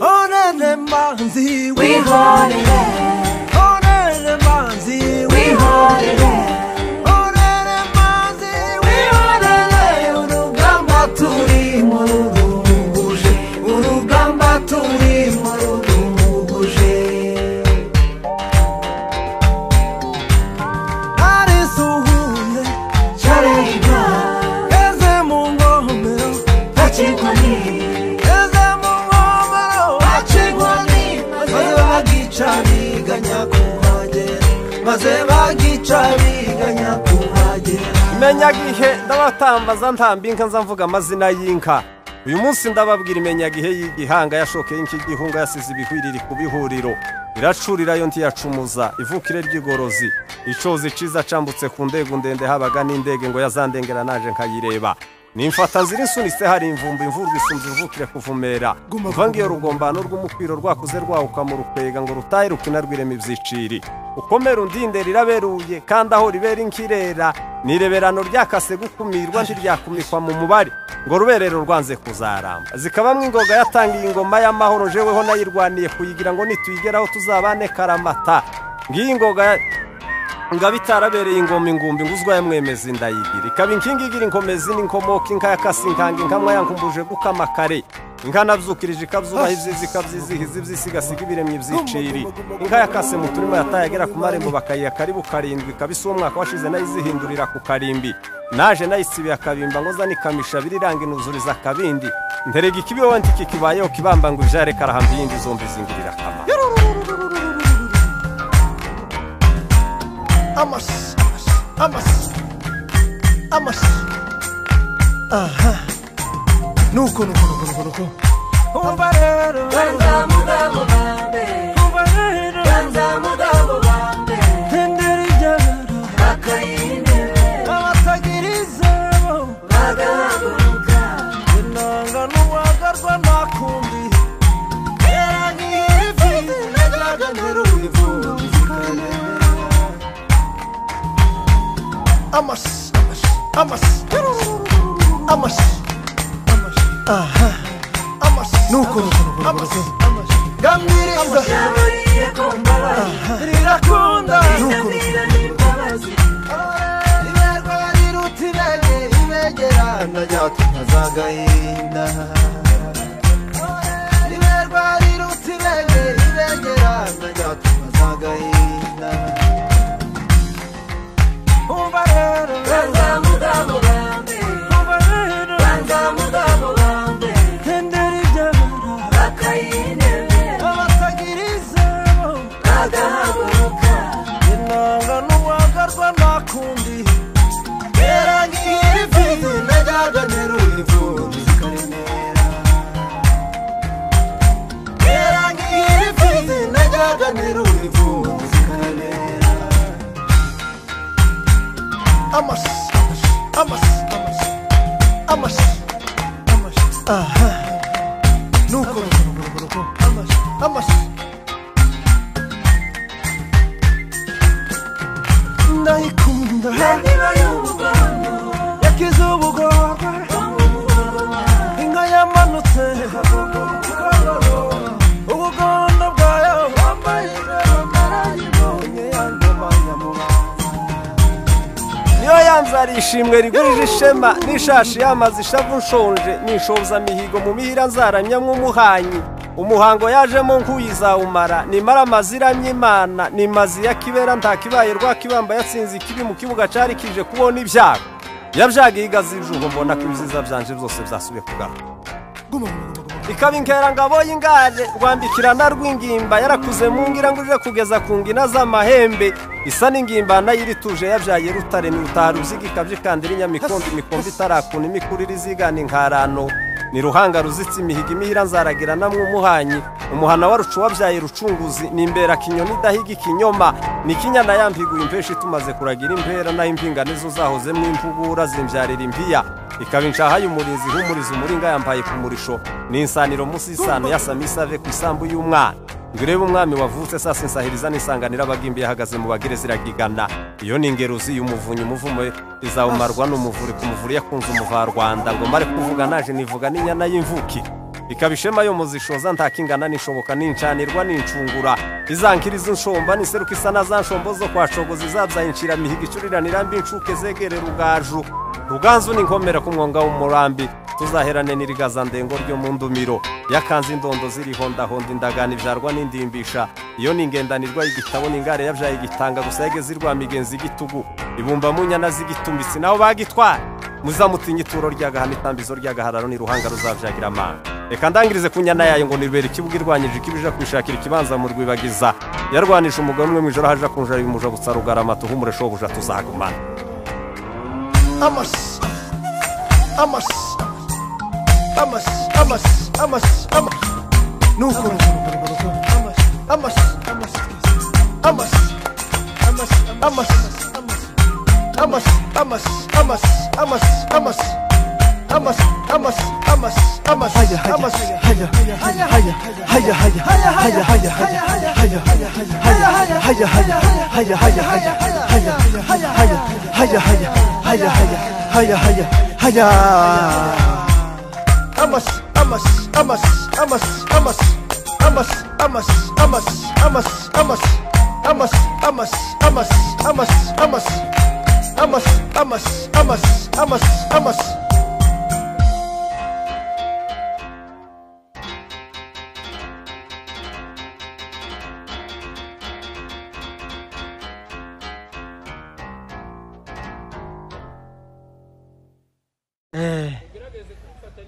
Onele manzi, we hold it back. onele manzi, We hold it back. onele manzi, we onele urugamba turi mu rurubuje, urugamba turi mu rurubuje. Ari suhuye, Charega, eze mu ngomero, Pachikoni, eze mu ngomero, Pachikoni, maze bagica biganya kuhagera maze bagica biganya kuhagera imenyagihe ndabatambaza ntamba inka nza mvuga amazina y'inka uyu munsi ndababwira imenyagihe y'igihanga yashokeye inka igihunga yasize ibihwiriri ku bihuriro iracurira yo ntiyacumuza ivukire ry'igorozi icozi ciza cambutse ku ndego ndende habaga n'indege ngo yazandengera naje nkayireba nimfata nzira insunitse hari imvumba imvurwa isumba ivukire kuvumera kuva ngiyo rugombano rw'umukwiro rwakuze rwahuka mu rukwega ngo rutahe rukinarwiremo ibyiciri ukomera undinde riraberuye kandi aho ribera inkirera ni ireberano ryakase gukumirwa ntiryakumikwa mu mubare ngo ruberero rwanze kuzaramba zikabamwo ingoga yatangiye ingoma y'amahoro jeweho nayirwaniye kuyigira ngo nituyigeraho tuzabane karamata ngiyi ingoga ngaba itarabereye ingoma ingumbi nguzwa ya mwemezi ndayigira ikaba inkingi igira inkomezi n'inkomoka inka yakasi inkanga inkamwa yankumbuje gukama kare inka nabyukirije ikabzubaha ibyizi ikabyizihiza ibyisigasira ibiremye ibyiciri inka yakase mu turimo yataye agera ku marembo bakayiha karibu karindwi ikaba isa umwaka washize nayizihindurira ku karimbi naje nayisibiye akabimba ngo nza nikamisha biriranga inuzuriza akabindi nterega ikibiho wenda iki kibayeho kibamba ngo ijare karahamba iyindi zombi zingirira akamaro amashi amashi amashi aha nuko nuko nuko nuko nuko umva rero Banza mugabo bambe, umva rero Banza mugabo bambe, tendera ibyara Bakayinebe, abatagira izabo Bagahaguruka, inanga n'uwagarwa ntakumbi yarangiye ifizi najyaga nterubivu amashi amashi amashi amashi aha amashi nuko amashi gambiriza Yaburiye ko mbabaye, rirakunda nuko Ndabwira n'imbabazi, iberwa yarirutiraye ibegera najyaga nkazagahinda iberwa yarirutiraye ibegera najyaga nkazagahinda umva rero Banza mugabo bambe, umva rero Banza mugabo bambe, tendera ibyara Bakayinebe, abatagira izabo Bagahaguruka, inanga n'uwagarwa ntakundi yarangiye imfizi najyaga nterura imfubyi zikaremera yarangiye imfizi najyaga nterura imfubyi zikaremera amashi amashi amashi amashi amashi aha nuko amashi amashi ndayikunda Bandiba y'umugongo, yakize ubugorwa inka yamanutse ubugondo bwayo wambaye ijoro narayibonye yandabanya mu bantu niyo yanze ari ishimwe rigurije ishema n'ishashi yamaze ishavu nshonje nishoza mihigo mu mihira nzaramya nk'umuhanyi umuhango yajemo nk'uyizawumara nimara amaziramye imana nimazi ya kibera nta kibaye rwakibamba yatsinze ikibi mu kibuga cari kije kubona ibyago yabyagiye igazijugo mbona ko ibyiza byanje byose byasubiye kugaruka ikaba inkerangabo y'ingare rwambikirana rw'ingimba yarakuze mu ngira ngo ije kugeza ku ngina z'amahembe isa n'ingimba nayirituje yabyaye rutare ni rutaruziga ikabyikandira inyamikondo imikombe itarakuna imikurire izigana inkarano ni ruhanga ruzitse imihigo imihira nzaragira namwe umuhanyi umuhana wa rucu wabyaye rucunguzi ni imbera kinyoni idahiga ikinyoma ni kinyana yambiguye impeshi tumaze kuragira impera naho impingane zo zahozemo impugura zimbyarira impiya ikaba inshahaye umurinzi ihumuriza umuringa yambaye ku murisho ni insaniro munsi y'isano yasama isave ku isambu y'umwana ngo urebe umwami wavutse sasa insahiriza n'isanganira abagimbi yahagaze mu bagire ziragigana iyo ni ingeruzi y'umuvunyi umuvumo izawumarwa n'umuvuri ku muvuri yakunze umuvarwanda ngo mare kuvuga naje nivuga n'inyana y'imvuki ikaba ishema yo muzishoza ntakingana nishoboka nincanirwa nincungura izankiriza inshomba niseruka isa na za nshombo zo kwa shogozi zabyaye inshiramihigo icuriranira mbi inshuke zegere rugaju ruganzu n'inkomera ku mwonga w'umurambi tuzaherane n'irigazandengo ryo mu ndumiro yakanze indondo zirihondahonda indagano ibyarwa n'indimbisha iyo ni ingendanirwa y'igitabo n'ingare yabyaye igitanga gusa yageze irwa migenzi igitugu ibumba mu nyana z'igitumbitsi naho bagitwara muzamutinya ituro ry'agahano itambizo ry'agahararo ni ruhanga ruzabyagira amanga reka ndangirize ku nyana yayo ngo nirubere ikibuga irwanyije ikibija kwishakira ikibanza mu rwibagiza yarwanisha umugore umwe mu ijoro haje akunjara bimuja gusa rugarama tuhumuresho buja tuzagumana amashi amashi amashi amashi amashi amashi nukuntu amashi amashi amashi amashi amashi amashi amashi amashi amashi amashi amashi amashi amashi amashi haya haya amashi haya haya haya haya haya haya haya haya haya haya haya haya haya haya haya haya haya haya haya haya haya haya Amas, amas, amas, amas, amas, amas, amas, amas, amas, amas, amas, amas, amas, amas, amas, amas, amas, amas, amas, amas.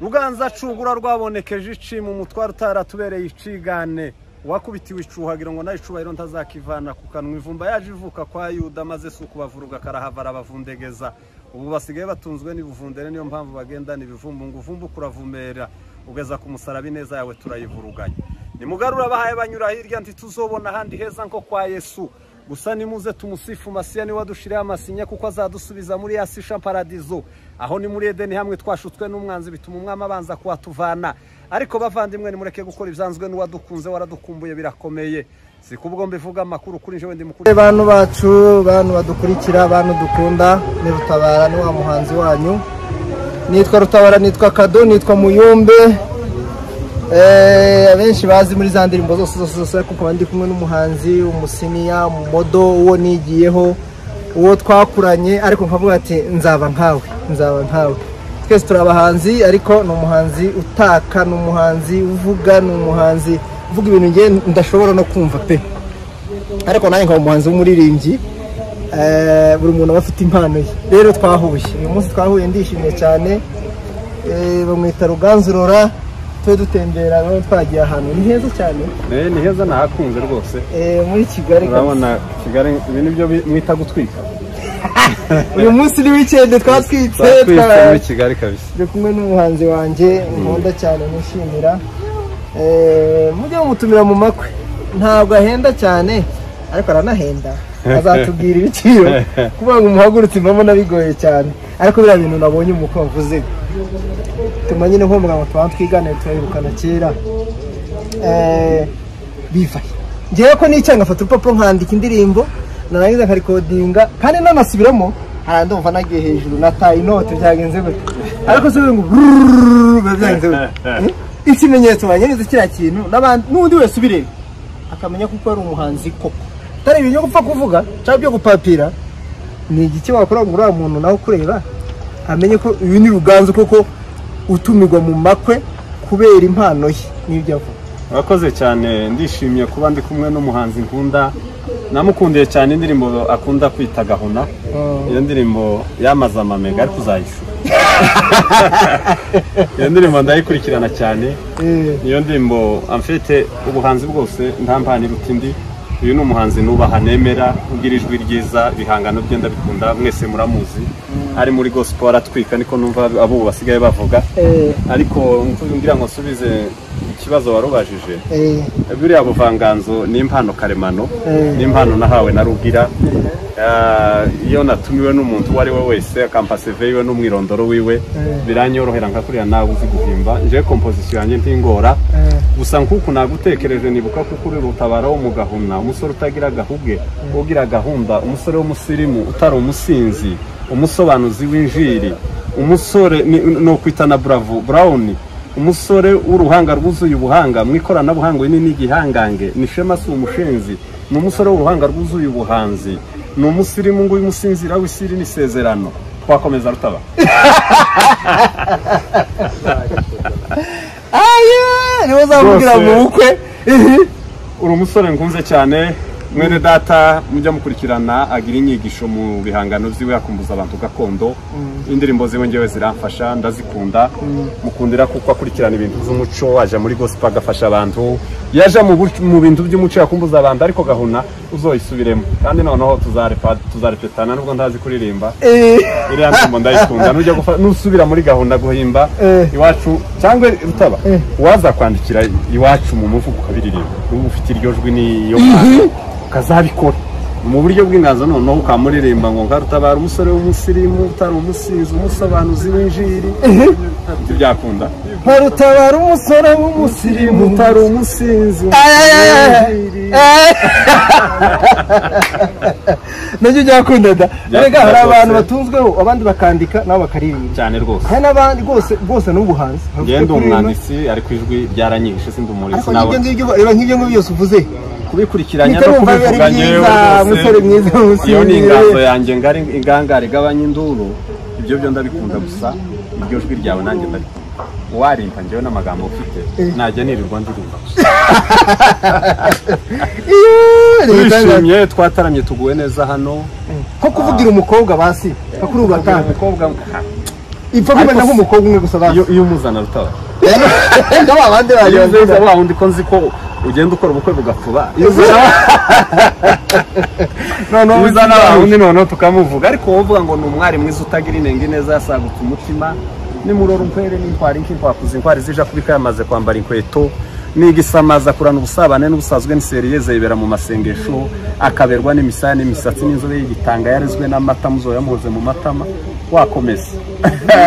ruganza cungura rwabonekeje ici mu mutwaro utaratubereye icigane uwakubitiwe icuhagira ngo nayo icubahiro ntazakivana ku kanwa ivumba yaje ivuka kwa yuda maze si ukubavuruga karahavara abavundegeza ubu basigaye batunzwe n'ibuvundere niyo mpamvu bagendana ibivumbu ngo uvumbu kuravumera ugeza ku musaraba ineza yawe turayivuruganya nimugarura abahaye banyura hirya ntituzobona ahandi heza nko kwa yesu gusa nimuze tumusifu masiya niwe wadushiriyeho amasinya kuko azadusubiza muri ya sisha paradizo aho ni muri edeni hamwe twashutswe n'umwanzi bituma umwami abanza kuhatuvana ariko bavandimwe nimureke gukora ibyanzwe n'uwadukunze waradukumbuye birakomeye si kubwo mbivuga amakuru kuri njye wenda mukuru bantu bacu bantu badukurikira bantu dukunda ni rutabara ni wa muhanzi wanyu nitwa rutabara nitwa kado nitwa muyumbe Eh, abenshi bazi muri za ndirimbo zose zose zose ariko nkaba ndi kumwe n'umuhanzi umusiniya umumodo uwo nigiyeho uwo twakuranye ariko nkavuga ati nzaba nkawe nzaba nkawe twese turi abahanzi ariko ni umuhanzi utaka ni umuhanzi uvuga ni umuhanzi uvuga ibintu ngiye ndashobora no kumva pe ariko nanjye nkaba umuhanzi w'umuririmbyi Eh, buri muntu aba afite impano ye rero twahuye uyu munsi twahuye ndishimye cyane Eh, bamwita ruganzurora twe dutembera nabo twagiye ahantu ni heza cyane ni heza nahakunze rwose Eh, muri kigali kabisa. kigali ibi ni byo mwita gutwika uyu munsi ni wikendi twatwitse twa- kigali kabisa turi kumwe n'umuhanzi wanjye nkunda cyane nishimira Eh, mujye mumutumira mu makwe ntabwo ahenda cyane ariko aranahenda azatubwira ibiciro kuvuga ngo umuhagurutse impamo bigoye cyane ariko biriya bintu nabonye umukobwa uvuze bituma nyine nkumva ngo tuba twiganire turabirukana kera Eh, bivaye ngewe ko n'icyaha ngafata urupapuro nkandika indirimbo narangiza nkarikodinga kandi nanasubiramo hari ndumva nagiye hejuru nataye inote byagenze gute ariko si ngo brrrr, biba byagenze gute Eh, ikimenyetso wanyereza kiriya kintu n'abandi n'undi wese ubireba akamenya kuko ari umuhanzi koko atari ibintu byo gupfa kuvuga cyangwa byo gupapira ni igiki wakora ngo uriya muntu nawe ukureba amenye ko uyu ni ruganzu koko utumirwa mu makwe kubera impano ye n'ibyo avuga urakoze cyane ndishimye kuba ndi kumwe n'umuhanzi nkunda namukundiye cyane indirimbo akunda kwita gahuna iyo ndirimbo yamaze amamega ariko uzayishura iyo ndirimbo ndayikurikirana cyane Eh, niyo ndirimbo amfite ubuhanzi bwose ntampanira uti ndi uyu ni umuhanzi nubaha nemera ugira ijwi ryiza ibihangano bye ndabikunda mwese muramuzi ari muri gospel atwika niko numva abo ubu basigaye bavuga eh, ariko ngira ngo nsubize ikibazo warubajije eh, buriya buvanganzo ni impano karemano Eh. ni impano nahawe na rugira Ah, iyo natumiwe n'umuntu uwo ari we wese akampa seve yiwe n'umwirondoro wiwe biranyorohera nka kuriya nawe uzi guhimba nje kompozisiyo yanjye ntingora eh. gusa nk'uku nagutekereje nibuka ko kuri rutabara wo mu gahuna umusore utagira agahuge ugira gahunda umusore w'umusirimu utari umusinzi umusobanuzi w'injiri umusore ni ni ukwita na buravo burawuni umusore w'uruhanga rwuzuye ubuhanga mu ikoranabuhanga uyu ni n'igihangange ni shema si umushenzi ni umusore w'uruhanga rwuzuye ubuhanzi ni umusirimu nguyu umusinzira w'isiri n'isezerano twakomeza rutaba aya niwe uzamubwira Rwose. mu bukwe uri umusore nkunze cyane mwene data mujya mukurikirana agira inyigisho mu bihangano byiwe akumbuza abantu gakondo indirimbo ziwe ngewe ziramfasha ndazikunda mukundira kuko akurikirana ibintu by'umuco aja muri gospel agafasha abantu yaja mu bu- mu bintu by'umuco yakumbuza abantu ariko gahuna uzoyisubiremo kandi noneho tuzarepa- tuzarepetana nubwo ndazi kuririmba Eh, iriya ndirimbo ndayikunda nujya gufa- nusubira muri gahunda guhimba Eh. iwacu cyangwa rutaba Eh. waza kwandikira iwacu mu muvugo ukabiririmba uba ufite iryo jwi n'iyo mpano ukazabikora mu buryo bw'inganzo noneho ukamuririmba ngo nka rutabara umusore w'umusirimu utari umusinzi umusobanuzi w'injiri ibyo byakunda nkarutabara umusore w'umusirimu utari umusinzi Aya, aya, aya. w'injiri. Eh. nabyo byakunda da erega hari abantu rwose. batunzweho abandi bakandika nabo bakaririmba cyane rwose hari n'abandi rwose rwose ni ubuhanzi ngende Kuri ino- umwanditsi ariko ijwi ryaranyihishe sindi umurinzi ariko nawe nk'ibyo ngibyo reba nk'ibyo ngibyo byose uvuze kubikurikiranya no Nikarumva biba ari kubivuga ngewe byiza, rwose, musore mwiza, iyo ni musinzi. inganzo yanjye ngari ingangare igabanya induru ibyo byo ndabikunda gusa iryo jwi ryawe nanjye ndabikunda warimpa ngewe n'amagambo ufite najya nirirwa ndirimba iyo leta yacu- turishimye twataramye tuguwe neza hano nko kuvugira umukobwa basi nka kuri ubu batanu umukobwa ipfa kumenya nk'umukobwa umwe gusa basi iyo iyo umuzana rutaba ndabo abandi iyo bagiye nziza wa wundi ko nzi ko ugenda ukora ubukwe bugafuba iyo uzana noneho uza uzi- n'abahundi noneho tukamuvuga ariko wovuga ngo ni umwari mwiza utagira inenge neza yasagutse umutima nimurora umkwere n'inkwari nk'inkwakuzi inkwari zija kubika yamaze kwambara inkweto nigisamaza kurana ubusabane n'ubusazwe n'iseriyeze yibera mu masengesho akaberwa n'imisaya n'imisatsi n'inzobe y'igitanga yarezwe n'amata muzoya muhoze mu matama wakomeza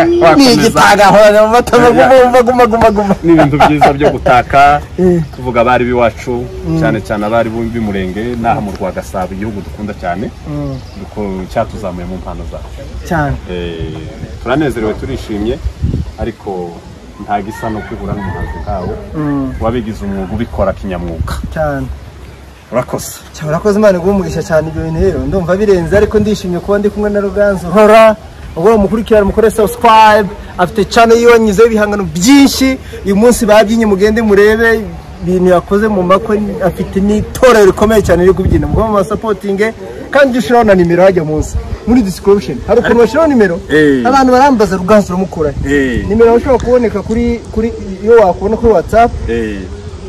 ni wakomeza igitagahorana mu matama guma guma guma guma ni ibintu byiza byo gutaka tuvuga abari b'iwacu cyane cyane abari b'umurenge n'aha mu rwa gasabo igihugu dukunda cyane Duko- cyatuzamuye mu mpano zacu cyane Eh, turanezerewe turishimye ariko nta gisa no kwihura n'umuhanzi nkawe wabigize umwuga ubikora kinyamwuga cyane urakoze cyane urakoze imana iguhe umugisha cyane ibyo bintu rero ndumva birenze ariko ndishimye kuba ndi kumwe na ruganzu hora ubwo umukurikirane mukore subscribe afite channel yiwe nyuzeho ibihangano byinshi uyu munsi babyinnye mugende murebe ibintu yakoze mu makwe afite n'itorero rikomeye cyane riri kubyina mugomba mubasapotinge kandi ujye ushyiraho na nimero hajya munsi muri description hari ukuntu bashyiraho nimero Eh. abantu barambaza ruganzu uramukurahe Eh. nimero ushobora kuboneka kuri kuri iyo wakubona kuri whatsapp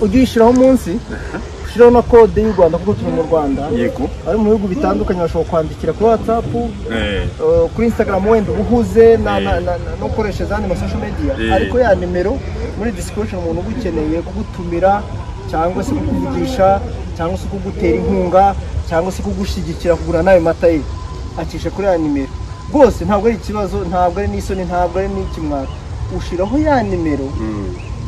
ujye uyishyiraho munsi ushyiraho na kode y'u rwanda kuko turi mu rwanda yego ari mu bihugu bitandukanye bashobora kwandikira kuri watsapu kuri instagram wenda uba uhuze na- na- na- na- no gukoresha izandi masosho media Eh. ariko ya nimero muri description umuntu uba ukeneye kugutumira cyangwa se kukuvugisha cyangwa se kugutera inkunga cyangwa se kugushyigikira kugura nawe mata ye acisha kuri ya nimero rwose ntabwo ari ikibazo ntabwo ari n'isoni ntabwo ari n'ikimwaro ushyiraho ya nimero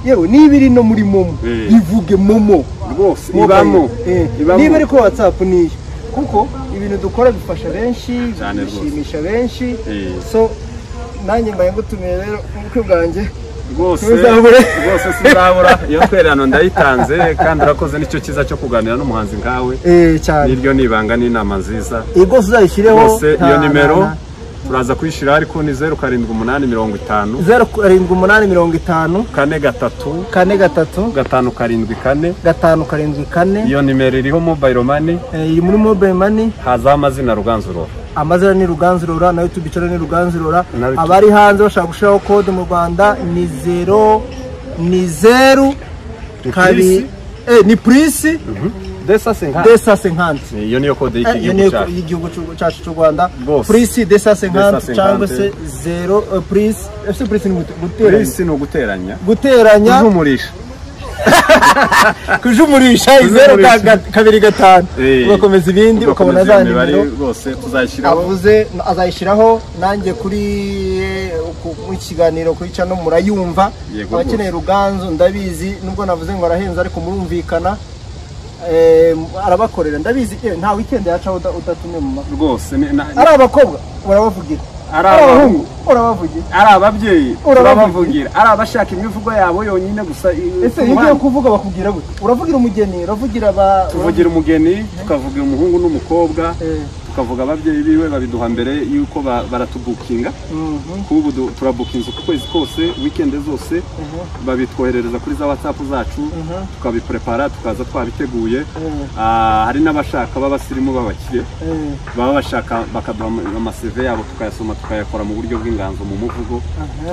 yewe niba iri no muri momo Eh. ivuge momo rwose ibamo ibamo niba ibamo ariko watsapu niyo kuko ibintu dukora bifasha benshi Cyane rwose. bishimisha benshi Eh. so nanjye mbaye ngutumiye rero ubukwe bwanjye rwose Ntuzabure. rwose sinzabura iyo twererano ndayitanze kandi urakoze nicyo cyiza cyo kuganira n'umuhanzi nkawe eh cyane niryo nibanga n'inama nziza iyi rwose uzayishyireho rwose iyo nta- nimero nta- turaza kuyishyira ariko ni zeru karindwi umunani mirongo itanu nta- zeru karindwi umunani mirongo itanu kane gatatu kane gatatu gatanu karindwi kane gatanu karindwi kane iyo nimero iriho mobile money eh, iri muri mobile money hazaho amazina ruganzu rora amazina ni ruganzu rora na youtube channel ni ruganzu rora Na YouTube. abari hanze bashaka gushiraho code mu Rwanda ni zero ni zeru Ni kabi Prisi. eh ni prince desa sinka desa 50 iyo niyo kode y'iki Eh, iyo gihugu niyo cyacu y'igihugu cy'u- cyacu cy'u Rwanda Rwose. prince desa 50 50. cyangwa se zero eh, prince ese prince ni gute- guteranya polisi ni uguteranya guteranya guhumurisha kujumurisha izeru ka- ga- kabiri gatanu Eh. ugakomeza ibindi ukabona za nimero rwose tuzashyiraho avuze azayishyiraho nanjye kuri eh, ku- mu kiganiro kuri cano murayumva Yego abakeneye ruganzu ndabizi nubwo navuze ngo arahenze ariko murumvikana Eh, arabakorera ndabizi eh, nta weekend yaca uda- udatumye mu makuru rwose ni- na- ari abakobwa urabavugira ari ari abahungu abahungu urabavugira ari ababyeyi Urabavugira. urabavugira ari abashaka imivugo yabo yonyine gusa i- ese ku iyo ugiye muhanda. kuvuga bakugira gute uravugira umugeni uravugira aba tuvugira umugeni tukavugira umuhungu n'umukobwa Eh. tukavuga ababyeyi biwe babiduha mbere y'uko ba- baratubukinga Mhm. kuba ubu du- turabuka inzu ku kwezi kose wikende zose babitwoherereza kuri za watsapu zacu tukabiprepara tukaza twabiteguye Ah, hari n'abashaka b'abasirimu b'abakire Eh, baba bashaka bakaduha ama- amaseve yabo tukayasoma tukayakora mu buryo bw'inganzo mu muvugo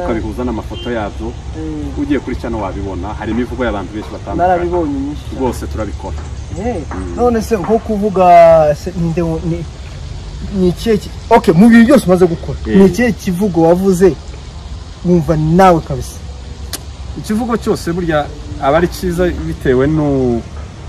tukabihuza n'amafoto yabyo eh, ugiye kuri cyano wabibona hari imivugo y'abantu benshi batandukanye narabibonye nyinshi cyane. rwose turabikora Eh, none se nko kuvuga se ninde wo- ni ni ikihe ki- okay mu bintu byose umaze gukora Eh. ni ikihe kivugo wavuze wumva nawe kabisa ikivugo cyose burya aba ari cyiza bitewe n'u-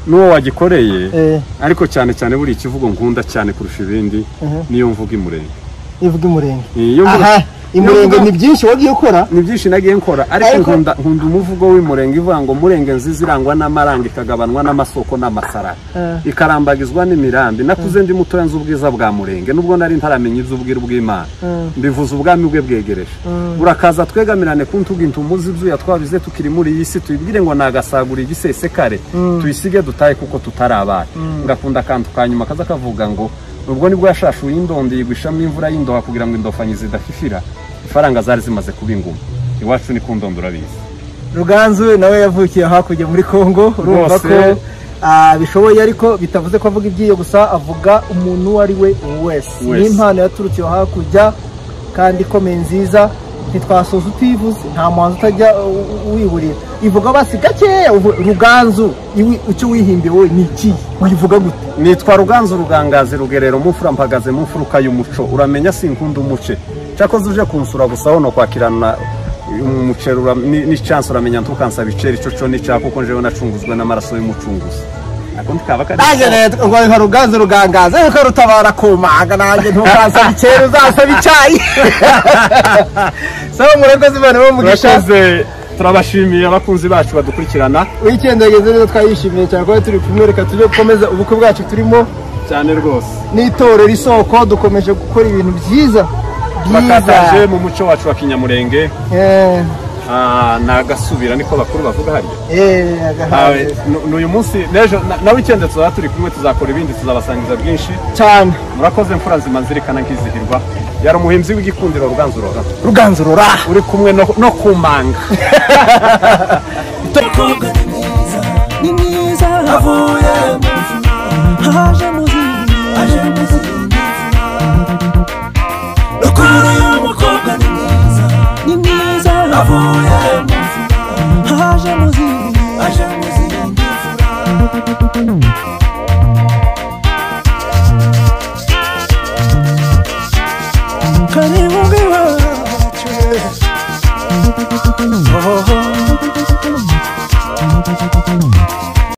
n'uwo wagikoreye Eh, ariko cyane cyane buri ikivugo nkunda cyane kurusha ibindi Mhm. niyo mvuga imurenge ivuga imurenge Iyo mvuga- aha imurenge mvuga- ni byinshi wagiye ukora ni byinshi nagiye nkora ariko Ariko- nkunda nkunda umuvugo w'imurenge ivuga ngo murenge nziza irangwa n'amaranga ikagabanwa n'amasoko n'amasarara Eh. ikarambagizwa n'imirambi nakuze ndi mutoya nzi ubwiza bwa murenge nubwo nari ntaramenya iby'ubwira bw'imana mbivuze ubwami bwe bwegereje urakaza twegamirane ku ntugu intumuzi ibyo yatwabize tukiri muri iyi si tuyibwire ngo nagasagura igisesekare tuyisige dutahe kuko tutarabana ngakunda akantu ka nyuma kaza kavuga ngo ubwo nibwo yashashuye indondo yigwa ishami imvura y'indoha kugira ngo indofanyi zidafifira ifaranga zari zimaze kuba inguma iwacu ni ku ndondo urabizi ruganzu nawe yavukiye hakurya muri congo urumva Rwose. ko ah, bishoboye ariko bitavuze ko avuga iby'iyo gusa avuga umuntu uwo ari we wese Wese. ni impano yaturutse iyo hakurya kandi ikomeye nziza ntitwasoza utivuze nta muhanzi utajya uh, uh, wiburira ivuga basi gakeya uvu- ruganzu iwi- icyo wihimbiye wowe ni iki uyivuga gute nitwa ruganzu rugangazi rugerero mu mfura mpagaze mu mfuruka y'umuco uramenya sinkunda umuce cyakoze uje kunsura gusa wono kwakirana umuceri ura- ni ni chance uramenya ntukansaba iceri cyo cyo n'icyaha kuko njewe nacunguzwe n'amaraso y'umucunguzi ako ntikaba kari nanjye rero ngo ruganzu rugangaza ariko rutabara kumanga nanjye ntukasaba icyera uzasaba icyayi saba murakoze imana bamugisha Murakoze, turabashimiye abakunzi bacu badukurikirana weekend yageze neza twayishimiye cyane kuba turi kumwe reka tujye gukomeza ubukwe bwacu turimo cyane rwose n'itorero isoko dukomeje gukora ibintu byiza bakataje byiza mu muco wacu wa kinyamurenge Eh, Ah, nagasubira niko bakuru bavuga harya eh, agahaze. Awe, nu- n'uyu munsi n'ejo na- na wikende tuzaba turi kumwe tuzakora ibindi tuzabasangiza byinshi cyane murakoze mfura nzima nzirikana nkizihirwa yari umuhinzi w'igikundiro ruganzu rora ruganzu rura uri kumwe no, no kumanga ni mwiza avuye haje muzindi haje muzindi ukuri umukobwa ni mwiza ni mwiza avuye haje muzindi haje muzindi karibu ngiwacu